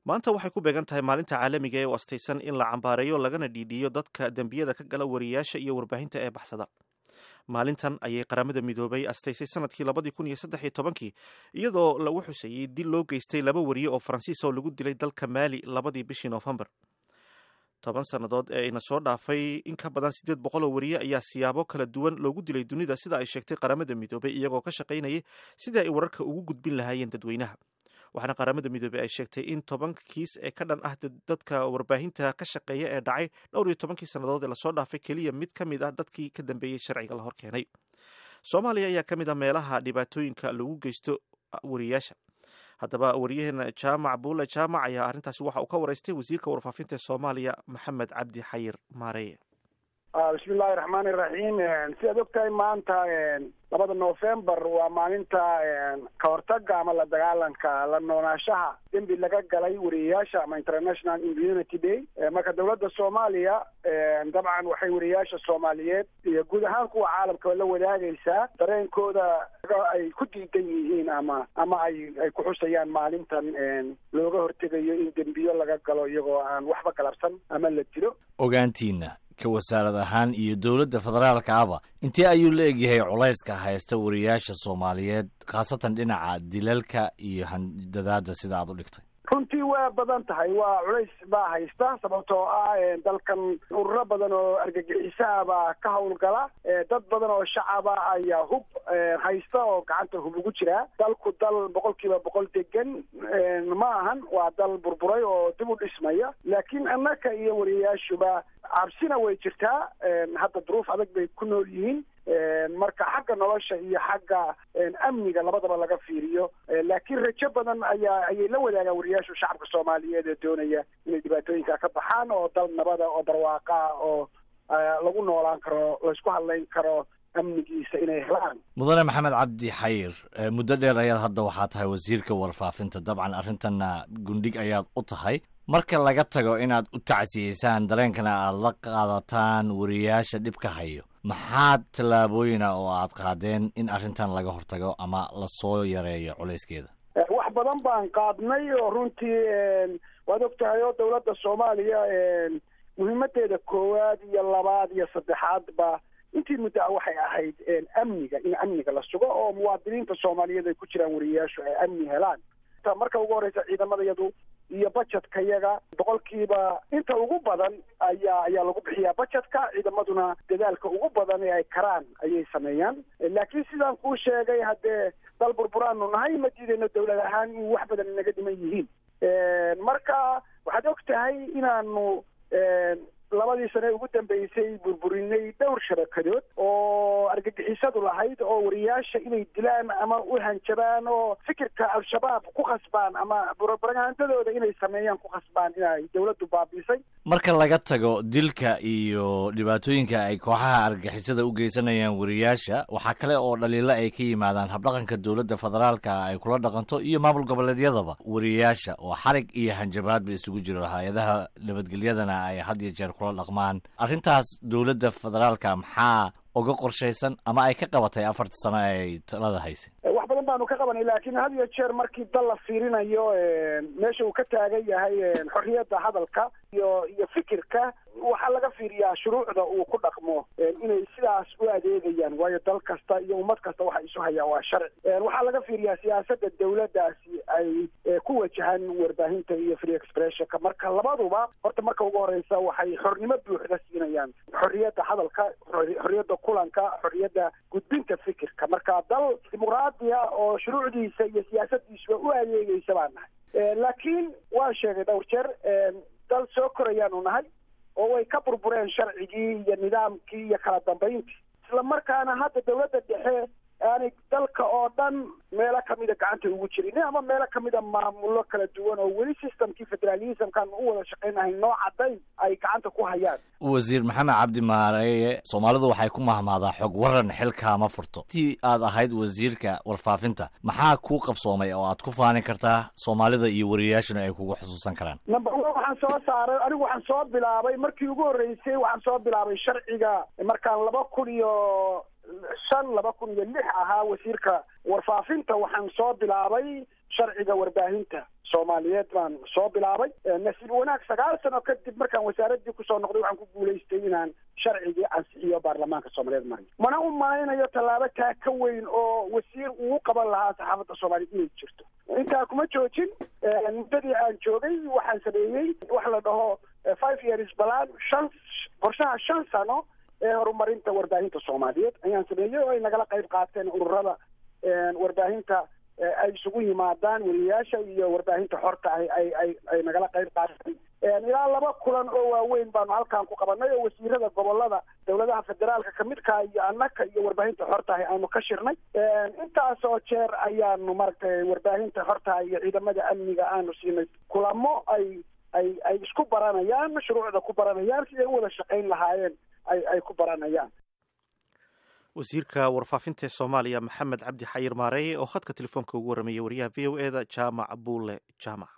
maanta waxay ku beegan tahay maalinta caalamiga ee u astaysan in la cambaareeyo lagana dhiidhiyo dadka dembiyada ka gala wariyaasha iyo warbaahinta ee baxsada maalintan ayay qaramada midoobay astaysay sanadkii labadii kun iyo saddex iyo tobankii iyadoo lagu xuseeyey dil loo geystay laba wariye oo faransiis oo lagu dilay dalka maali labadii bishii noofembar toban sannadood ee ina soo dhaafay in ka badan siddeed boqol oo wariye ayaa siyaabo kala duwan loogu dilay dunida sida ay sheegtay qaramada midoobay iyagoo ka shaqaynayay sidii ay wararka ugu gudbin lahaayeen dadweynaha waxaana qaramada midoobey ay sheegtay in toban kiis ee ka dhan ah dadka warbaahinta ka shaqeeya ee dhacay dhowr iyo tobankii sannadood ee lasoo dhaafay keliya mid ka mid ah dadkii ka dambeeyey sharciga la hor keenay soomaaliya ayaa ka mid ah meelaha dhibaatooyinka lagu geysto wariyaasha haddaba wariyaheena jaamac buule jaamac ayaa arrintaasi waxa uu ka waraystay wasiirka warfaafinta ee soomaaliya maxamed cabdi xayir maareye bismi illaahi raxmaani iraxiim sidaad ogtahay maanta labada novembar waa maalinta ka hortaga ama la dagaalanka la noolaashaha dembi laga galay wariyayaasha ama international immunity day marka dawladda soomaaliya dabcan waxay wariyayaasha soomaaliyeed iyo guud ahaan kuwa caalamkaba la wadaagaysaa dareenkooda ay ku diidan yihiin ama ama ay ay ku xusayaan maalintan looga hortegayo in dembiyo laga galo iyagoo aan waxba galabsan ama la dilo ogaantiina ka wasaarad ahaan iyo dowladda federaalka aba intee ayuu la egyahay culayska haysta wariyaasha soomaaliyeed khaasatan dhinaca dilalka iyo handadaada sida aad u dhigtay runtii waa badan tahay waa culays baa haysta sababtoo ah dalkan ururo badan oo argagixisaha baa ka howlgala dad badan oo shacaba ayaa hub haysta oo gacanta hub ugu jiraa dalku dal boqol kiiba boqol degan ma ahan waa dal burburay oo dib u dhismaya laakiin annaka iyo wariyayaashuba cabsina way jirtaa hadda duruuf adag bay ku nool yihiin marka xagga nolosha iyo xagga amniga labadaba laga fiiriyo laakiin rajo badan ayaa ayay la wadaagaan wariyaashu shacabka soomaaliyeed ee doonaya inay dhibaatooyinka ka baxaan oo dal nabada oo barwaaqa oo lagu noolaan karo laysku hadlayn karo amnigiisa inay helaan mudane maxamed cabdi xayir muddo dheer ayaad hadda waxaa tahay wasiirka warfaafinta dabcan arrintanna gundhig ayaad u tahay marka laga tago inaad u tacsiyeysaan dareenkana aad la qaadataan wariyaasha dhibka hayo maxaad tallaabooyina oo aad qaadeen in arrintan laga hortago ama lasoo yareeyo culayskeeda wax badan baan qaadnay oo runtii waad og tahay oo dawladda soomaaliya muhiimadeeda koowaad iyo labaad iyo saddexaadba intii muddaa waxay ahayd amniga in amniga la sugo oo muwaadiniinta soomaaliyeed ay ku jiraan wariyayaashu ay amni helaan marka ugu horeysa ciidamadayadu iyo bajetka yaga boqolkiiba inta ugu badan ayaa ayaa lagu bixiyaa bajetka ciidamaduna dadaalka ugu badan ee ay karaan ayay sameeyaan laakiin sidaan kuu sheegay haddee dal burburaanu nahay ma diidayno dawlad ahaan in wax badan inaga dhiman yihiin marka waxaad og tahay inaanu labadii sane ugu dambeysay burburinay dhowr shabakadood oo argagixisadu lahayd oo wariyaasha inay dilaan ama u hanjabaan oo fikirka al-shabaab ku khasbaan ama propagandadooda inay sameeyaan ku khasbaan inay dawladdu baabiisay marka laga tago dilka iyo dhibaatooyinka ay kooxaha argagixisada u geysanayaan wariyaasha waxaa kale oo dhaliilo ay ka yimaadaan habdhaqanka dowladda federaalka ay kula dhaqanto iyo maamul goboleedyadaba wariyaasha oo xarig iyo hanjabaadba isugu jiro hay-adaha nabadgelyadana ay had iyo jeer kula dhaqmaan arrintaas dowladda federaalka maxaa uga qorshaysan ama ay ka qabatay afarta sano ay talada haysay wax badan baanu ka qabanay laakiin had iyo jeer markii dal la fiirinayo meesha uu ka taagan yahay xorriyadda hadalka iyo iyo fikirka waxaa laga fiiriyaa shuruucda uu ku dhaqmo inay sidaas u adeegayaan waayo dal kasta iyo ummad kasta waxa isu hayaa waa sharci waxaa laga fiiriyaa siyaasadda dawladdaasi ay ku wajahan warbaahinta iyo free expressionka marka labaduba horta marka ugu horeysa waxay xornimo buuxda siinayaan xorriyadda hadalka xorriyadda kulanka xorriyadda gudbinta fikirka marka dal dimuqraadiya oo shuruucdiisa iyo siyaasadiisuba u adeegaysa baan nahay laakiin waan sheegay dhowr jeer dal soo korayaanu nahay oo way ka burbureen sharcigii iyo nidaamkii iyo kala dambayntii isla markaana hadda dawladda dhexe aanay dalka oo dhan meelo kamida gacanta ugu jirin ama meelo kamida maamulo kala duwan oo weli systemkii federalismkan u wada shaqaynahay noo caddayn ay gacanta ku hayaan wasiir maxamed cabdi maareeye soomaalidu waxay ku mahmaadaa xog waran xilkaama furto intii aad ahayd wasiirka warfaafinta maxaa kuu qabsoomay oo aad ku faani kartaa soomaalida iyo wariyayaashuna ay kugu xusuusan karaan number one waxaan soo saaray anigu waxaan soo bilaabay markii ugu horreysay waxaan soo bilaabay sharciga markaan laba kun iyo shan laba kun iyo lix ahaa wasiirka warfaafinta waxaan soo bilaabay sharciga warbaahinta soomaaliyeed baan soo bilaabay nasiib wanaag sagaal sano kadib markaan wasaaraddii kusoo noqday waxaan ku guulaystay inaan sharcigii ansixiyo baarlamaanka soomaaliyeed mariyo mana u malaynayo tallaabo taa ka weyn oo wasiir uu qaban lahaa saxaafadda soomaaliyeed inay jirto intaa kuma joojin muddadii aan joogay waxaan sameeyey wax la dhaho five years balan shan qorshaha shan sano ee horumarinta warbaahinta soomaaliyeed ayaan sameeyey oo ay nagala qayb qaateen ururada warbaahinta ay isugu yimaadaan weriyayaasha iyo warbaahinta xorta ah ay ay ay nagala qayb qaateen ilaa laba kulan oo waaweyn baanu halkan ku qabanay oo wasiirada gobolada dowladaha federaalka kamidka iyo annaka iyo warbaahinta xorta ah aanu ka shirnay intaas oo jeer ayaanu maratay warbaahinta xorta iyo ciidamada amniga aanu siinay kulamo ay ay ay isku baranayaan mashruucda ku baranayaan siday u wada shaqayn lahaayeen ay ay ku baranayaan wasiirka warfaafinta ee soomaaliya maxamed cabdi xayir maareeye oo khadka telefoonka ugu warrameeyey wariyaha v o e da jaamac buule jaamac